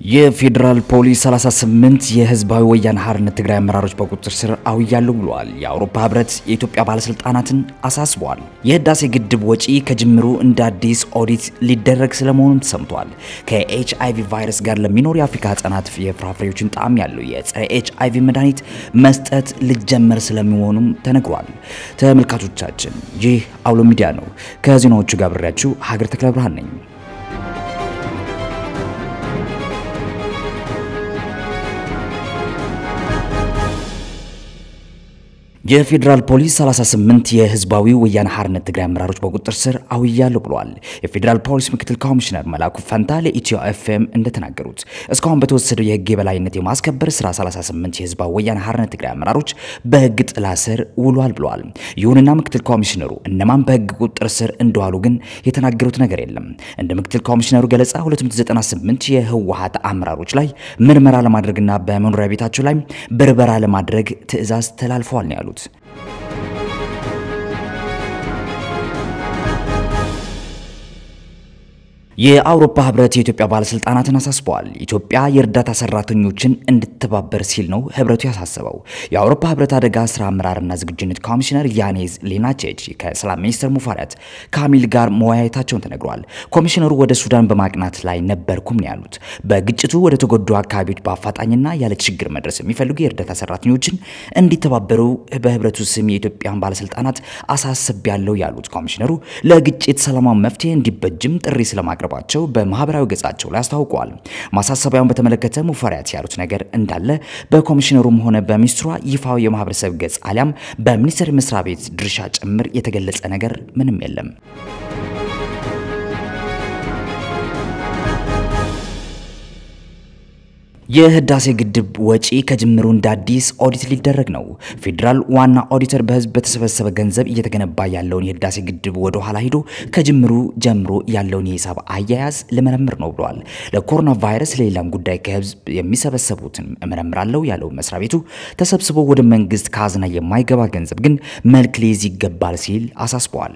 የፌዴራል ፖሊስ 38 የህዝባዊ ወያነ ሓርነት ትግራይ አመራሮች በቁጥጥር ስር አውያለሁ ብለዋል። የአውሮፓ ህብረት የኢትዮጵያ ባለስልጣናትን አሳስበዋል። የህዳሴ ግድብ ወጪ ከጅምሩ እንደ አዲስ ኦዲት ሊደረግ ስለመሆኑም ተሰምቷል። ከኤች አይቪ ቫይረስ ጋር ለሚኖሩ የአፍሪካ ህጻናት የፍራፍሬዎችን ጣዕም ያለው የጸረ ኤች አይቪ መድኃኒት መስጠት ሊጀመር ስለመሆኑም ተነግሯል። ተመልካቾቻችን ይህ አውሎ ሚዲያ ነው። ከዜናዎቹ ጋር ብሬያችሁ ሀገር ተክለ ብርሃን ነኝ። የፌዴራል ፖሊስ 38 የህዝባዊ ወያነ ሓርነት ትግራይ አመራሮች በቁጥጥር ስር አውያለሁ ብለዋል። የፌዴራል ፖሊስ ምክትል ኮሚሽነር መላኩ ፈንታ ለኢትዮ ኤፍኤም እንደተናገሩት እስካሁን በተወሰደው የህግ የበላይነት የማስከበር ስራ 38 የህዝባዊ ወያነ ሓርነት ትግራይ አመራሮች በህግ ጥላ ስር ውሏል ብለዋል። ይሁንና ምክትል ኮሚሽነሩ እነማን በህግ ቁጥጥር ስር እንደዋሉ ግን የተናገሩት ነገር የለም። እንደ ምክትል ኮሚሽነሩ ገለጻ 298 የህወሓት አመራሮች ላይ ምርመራ ለማድረግና በመኖሪያ ቤታቸው ላይ ብርበራ ለማድረግ ትዕዛዝ ተላልፈዋል ነው ያሉት። የአውሮፓ ህብረት የኢትዮጵያ ባለስልጣናትን አሳስበዋል። ኢትዮጵያ የእርዳታ ሰራተኞችን እንድትተባበር ሲል ነው ህብረቱ ያሳሰበው። የአውሮፓ ህብረት አደጋ ስራ አመራርና ዝግጁነት ኮሚሽነር ያኔዝ ሌናቼች ከሰላም ሚኒስትር ሙፈሪያት ካሚል ጋር መወያየታቸውን ተነግሯል። ኮሚሽነሩ ወደ ሱዳን በማቅናት ላይ ነበርኩም ነው ያሉት። በግጭቱ ወደ ተጎዱ አካባቢዎች በአፋጣኝና ያለ ችግር መድረስ የሚፈልጉ የእርዳታ ሰራተኞችን እንዲተባበሩ በህብረቱ ስም የኢትዮጵያን ባለስልጣናት አሳስቤያለሁ ያሉት ኮሚሽነሩ ለግጭት ሰላማዊ መፍትሄ እንዲበጅም ጥሪ ስለማቅረብ ባቸው በማህበራዊ ገጻቸው ላይ አስታውቀዋል። ማሳሰቢያውን በተመለከተ ሙፈሪያት ያሉት ነገር እንዳለ በኮሚሽነሩም ሆነ በሚኒስትሯ ይፋዊ የማህበረሰብ ገጽ አሊያም በሚኒስቴር መስሪያ ቤት ድርሻ ጭምር የተገለጸ ነገር ምንም የለም። የህዳሴ ግድብ ወጪ ከጅምሩ እንደ አዲስ ኦዲት ሊደረግ ነው። ፌዴራል ዋና ኦዲተር በህዝብ በተሰበሰበ ገንዘብ እየተገነባ ያለውን የህዳሴ ግድብ ወደ ኋላ ሂዶ ከጅምሩ ጀምሮ ያለውን የሂሳብ አያያዝ ልመረምር ነው ብለዋል። ለኮሮና ቫይረስ፣ ለሌላም ጉዳይ ከህዝብ የሚሰበሰቡትን እመረምራለሁ ያለው መስሪያ ቤቱ ተሰብስቦ ወደ መንግስት ካዝና የማይገባ ገንዘብ ግን መልክ ሊይዝ ይገባል ሲል አሳስበዋል።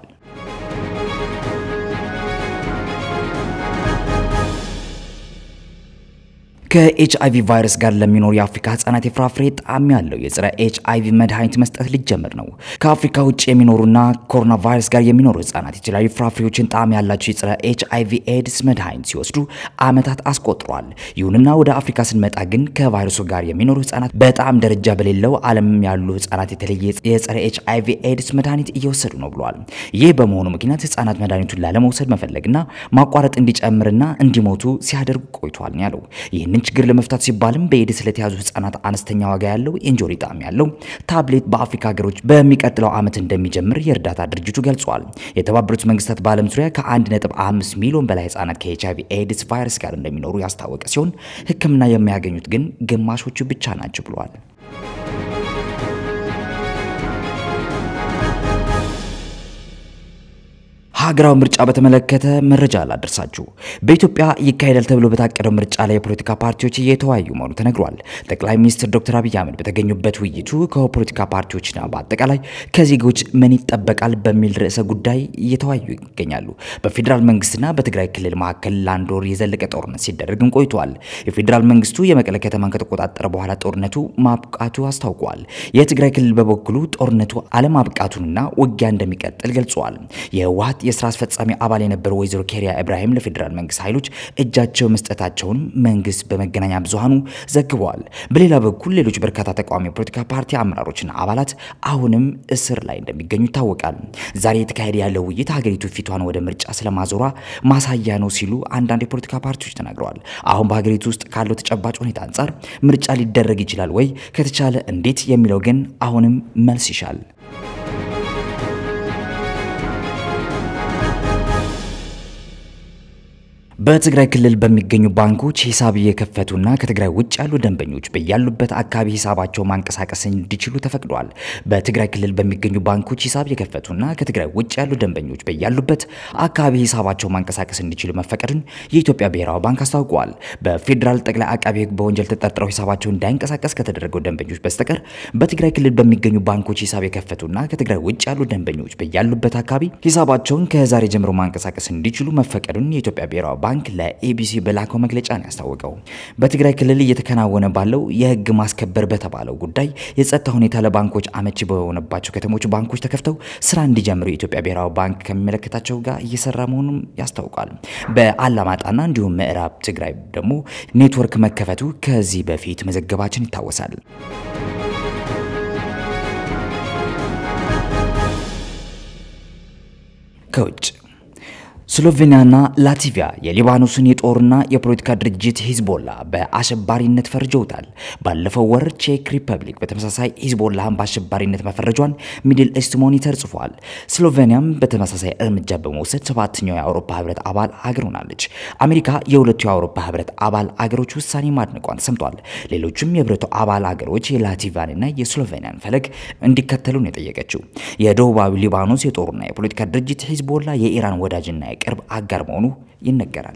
ከኤች አይቪ ቫይረስ ጋር ለሚኖሩ የአፍሪካ ህጻናት የፍራፍሬ ጣዕም ያለው የጸረ ኤች አይቪ መድኃኒት መስጠት ሊጀምር ነው። ከአፍሪካ ውጭ የሚኖሩና ኮሮና ቫይረስ ጋር የሚኖሩ ህጻናት የተለያዩ ፍራፍሬዎችን ጣዕም ያላቸው የጸረ ኤች አይቪ ኤድስ መድኃኒት ሲወስዱ ዓመታት አስቆጥሯል። ይሁንና ወደ አፍሪካ ስንመጣ ግን ከቫይረሱ ጋር የሚኖሩ ህጻናት በጣዕም ደረጃ በሌለው ዓለም ያሉ ህጻናት የተለየ የጸረ ኤች አይቪ ኤድስ መድኃኒት እየወሰዱ ነው ብለዋል። ይህ በመሆኑ ምክንያት ህጻናት መድኃኒቱን ላለመውሰድ መፈለግና ማቋረጥ እንዲጨምርና እንዲሞቱ ሲያደርጉ ቆይቷል ያለው ይህንን ችግር ለመፍታት ሲባልም በኤድስ ስለተያዙ ህጻናት አነስተኛ ዋጋ ያለው ኢንጆሪ ጣዕም ያለው ታብሌት በአፍሪካ ሀገሮች በሚቀጥለው ዓመት እንደሚጀምር የእርዳታ ድርጅቱ ገልጿል። የተባበሩት መንግስታት በዓለም ዙሪያ ከ1.5 ሚሊዮን በላይ ህጻናት ከኤች አይቪ ኤድስ ቫይረስ ጋር እንደሚኖሩ ያስታወቀ ሲሆን ህክምና የሚያገኙት ግን ግማሾቹ ብቻ ናቸው ብለዋል። ሀገራዊ ምርጫ በተመለከተ መረጃ ላደርሳችሁ። በኢትዮጵያ ይካሄዳል ተብሎ በታቀደው ምርጫ ላይ የፖለቲካ ፓርቲዎች እየተወያዩ መሆኑ ተነግሯል። ጠቅላይ ሚኒስትር ዶክተር አብይ አህመድ በተገኙበት ውይይቱ ከፖለቲካ ፓርቲዎችና በአጠቃላይ ከዜጎች ምን ይጠበቃል በሚል ርዕሰ ጉዳይ እየተወያዩ ይገኛሉ። በፌዴራል መንግስትና በትግራይ ክልል መካከል ለአንድ ወር የዘለቀ ጦርነት ሲደረግም ቆይቷል። የፌዴራል መንግስቱ የመቀለ ከተማን ከተቆጣጠረ በኋላ ጦርነቱ ማብቃቱ አስታውቋል። የትግራይ ክልል በበኩሉ ጦርነቱ አለማብቃቱንና ውጊያ እንደሚቀጥል ገልጿል። የህወሓት የስራ አስፈጻሚ አባል የነበረው ወይዘሮ ኬሪያ ኢብራሂም ለፌዴራል መንግስት ኃይሎች እጃቸው መስጠታቸውን መንግስት በመገናኛ ብዙሃኑ ዘግበዋል። በሌላ በኩል ሌሎች በርካታ ተቃዋሚ የፖለቲካ ፓርቲ አመራሮችና አባላት አሁንም እስር ላይ እንደሚገኙ ይታወቃል። ዛሬ የተካሄደ ያለው ውይይት ሀገሪቱ ፊቷን ወደ ምርጫ ስለማዞሯ ማሳያ ነው ሲሉ አንዳንድ የፖለቲካ ፓርቲዎች ተናግረዋል። አሁን በሀገሪቱ ውስጥ ካለው ተጨባጭ ሁኔታ አንጻር ምርጫ ሊደረግ ይችላል ወይ? ከተቻለ እንዴት? የሚለው ግን አሁንም መልስ ይሻል። በትግራይ ክልል በሚገኙ ባንኮች ሂሳብ እየከፈቱና ከትግራይ ውጭ ያሉ ደንበኞች በያሉበት አካባቢ ሂሳባቸው ማንቀሳቀስ እንዲችሉ ተፈቅዷል። በትግራይ ክልል በሚገኙ ባንኮች ሂሳብ የከፈቱና ከትግራይ ውጭ ያሉ ደንበኞች በያሉበት አካባቢ ሂሳባቸው ማንቀሳቀስ እንዲችሉ መፈቀዱን የኢትዮጵያ ብሔራዊ ባንክ አስታውቋል። በፌዴራል ጠቅላይ አቃቢ ሕግ በወንጀል ተጠርጥረው ሂሳባቸው እንዳይንቀሳቀስ ከተደረገው ደንበኞች በስተቀር በትግራይ ክልል በሚገኙ ባንኮች ሂሳብ የከፈቱና ከትግራይ ውጭ ያሉ ደንበኞች በያሉበት አካባቢ ሂሳባቸውን ከዛሬ ጀምሮ ማንቀሳቀስ እንዲችሉ መፈቀዱን የኢትዮጵያ ብሔራዊ ባንክ ባንክ ለኤቢሲ በላከው መግለጫ ነው ያስታወቀው። በትግራይ ክልል እየተከናወነ ባለው የህግ ማስከበር በተባለው ጉዳይ የጸጥታ ሁኔታ ለባንኮች አመቺ በሆነባቸው ከተሞች ባንኮች ተከፍተው ስራ እንዲጀምሩ የኢትዮጵያ ብሔራዊ ባንክ ከሚመለከታቸው ጋር እየሰራ መሆኑን ያስታውቃል። በአላማጣና እንዲሁም ምዕራብ ትግራይ ደግሞ ኔትወርክ መከፈቱ ከዚህ በፊት መዘገባችን ይታወሳል። ከውጭ ስሎቬኒያና ላትቪያ የሊባኖስን የጦርና የፖለቲካ ድርጅት ሂዝቦላ በአሸባሪነት ፈርጀውታል። ባለፈው ወር ቼክ ሪፐብሊክ በተመሳሳይ ሂዝቦላህን በአሸባሪነት መፈረጇን ሚድል ኢስት ሞኒተር ጽፏል። ስሎቬኒያም በተመሳሳይ እርምጃ በመውሰድ ሰባተኛው የአውሮፓ ህብረት አባል አገር ሆናለች። አሜሪካ የሁለቱ የአውሮፓ ህብረት አባል አገሮች ውሳኔ ማድነቋን ሰምቷል። ሌሎችም የህብረቱ አባል አገሮች የላትቪያንና የስሎቬኒያን ፈለግ እንዲከተሉ ነው የጠየቀችው። የደቡባዊ ሊባኖስ የጦርና የፖለቲካ ድርጅት ሂዝቦላ የኢራን ወዳጅና ቅርብ አጋር መሆኑ ይነገራል።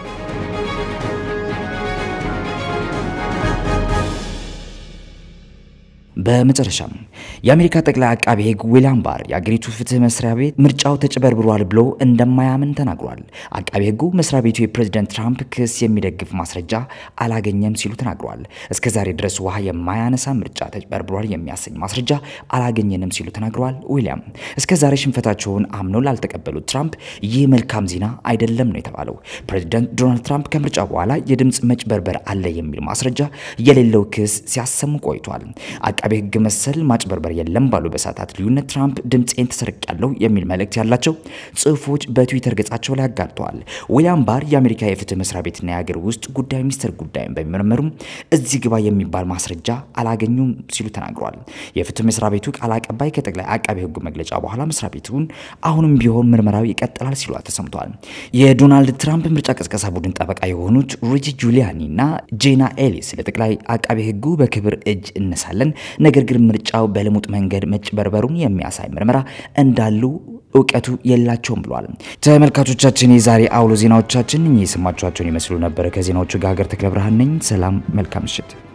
በመጨረሻም የአሜሪካ ጠቅላይ አቃቤ ሕግ ዊሊያም ባር የአገሪቱ ፍትህ መስሪያ ቤት ምርጫው ተጭበርብሯል ብሎ እንደማያምን ተናግሯል። አቃቤ ሕጉ መስሪያ ቤቱ የፕሬዝደንት ትራምፕ ክስ የሚደግፍ ማስረጃ አላገኘም ሲሉ ተናግሯል። እስከ ዛሬ ድረስ ውሃ የማያነሳ ምርጫ ተጭበርብሯል የሚያሰኝ ማስረጃ አላገኘንም ሲሉ ተናግረዋል። ዊሊያም እስከ ዛሬ ሽንፈታቸውን አምነው ላልተቀበሉት ትራምፕ ይህ መልካም ዜና አይደለም ነው የተባለው። ፕሬዝደንት ዶናልድ ትራምፕ ከምርጫ በኋላ የድምፅ መጭበርበር አለ የሚል ማስረጃ የሌለው ክስ ሲያሰሙ ቆይቷል። አቃቤ ሕግ መሰል ማጭበርበር የለም ባሉ በሰዓታት ልዩነት ትራምፕ ድምፄን ተሰርቄያለሁ የሚል መልእክት ያላቸው ጽሑፎች በትዊተር ገጻቸው ላይ አጋርተዋል። ዊሊያም ባር የአሜሪካ የፍትህ መስሪያ ቤትና የሀገር ውስጥ ጉዳይ ሚኒስትር ጉዳይን በሚመረመሩም እዚህ ግባ የሚባል ማስረጃ አላገኙም ሲሉ ተናግረዋል። የፍትህ መስሪያ ቤቱ ቃል አቀባይ ከጠቅላይ አቃቤ ሕጉ መግለጫ በኋላ መስሪያ ቤቱን አሁንም ቢሆን ምርመራው ይቀጥላል ሲሉ ተሰምተዋል። የዶናልድ ትራምፕ ምርጫ ቀስቀሳ ቡድን ጠበቃ የሆኑት ሩጂ ጁሊያኒ እና ጄና ኤሊስ ለጠቅላይ አቃቤ ሕጉ በክብር እጅ እነሳለን ነገር ግን ምርጫው በልሙጥ መንገድ መጭበርበሩን የሚያሳይ ምርመራ እንዳሉ እውቀቱ የላቸውም ብሏል። ተመልካቾቻችን የዛሬ አውሎ ዜናዎቻችን እኚህ የሰማችኋቸውን ይመስሉ ነበር። ከዜናዎቹ ጋር ሀገር ተክለ ብርሃን ነኝ። ሰላም፣ መልካም ምሽት።